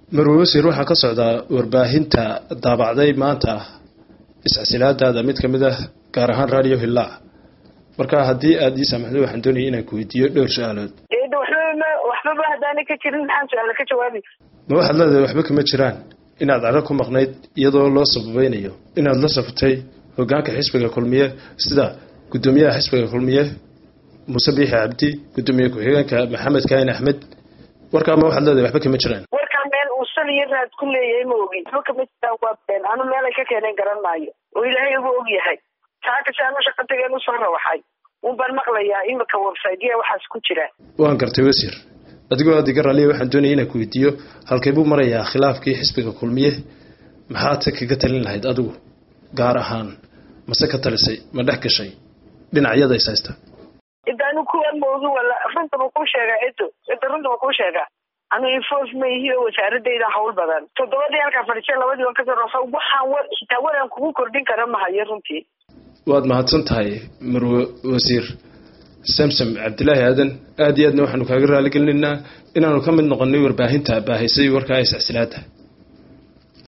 marwe wasiir waxaa ka socdaa warbaahinta daabacday maanta iscasilaadaada mid ka mid ah gaar ahaan radio hillaac marka haddii aada ii saamaxdo waxaan doonaya inaan ku weydiiyo dhowr su-aalood waxbama waxbaba haddaana ka jirin maxaan su-aala ka jawaabi ma waxaad leedahay waxba kama jiraan inaad caro ku maqnayd iyadoo loo sababeynayo inaad la saftay hogaanka xisbiga kulmiye sida guddoomiyaha xisbiga kulmiye muuse biixi cabdi guddoomiye ku-xigeenka maxamed kaahin axmed warkaa ma waxaad leedahay waxba kama jiraan warkaa meel uu sal iyo raad ku leeyahay ma ogin waxba kama jiraan waa been anu meelay ka keeneen garan maayo oo ilaahay ugu og yahay saakasi anu shaqa tageen usoo rawaxay un baan maqlayaa imika websitya waxaas ku jira waan gartay wasiir adigoo aada iga raalliya waxaan doonaya inaan ku weydiiyo halkay buu marayaa khilaafkii xisbiga kulmiye maxaad se kaga talin lahayd adigu gaar ahaan mase ka talisay ma dhex gashay dhinacyada is haysta cidda anu kuwa moogi wala runtaba kuu sheegaa cido cidda runtaba kuu sheegaa anu infof ma ihi oo wasaaradayda hawl badan toddobadii halkaa fadhiisay labadii waan kasoo rosa waxaan war xitaa waraan kugu kordhin kara mahayo runtii waad mahadsan tahay marwe wasiir samsam cabdilaahi aadan aada iyo aadna waxaanu kaaga raaligelinaynaa inaanu ka mid noqonay warbaahinta baahaysay warkaa iscasilaada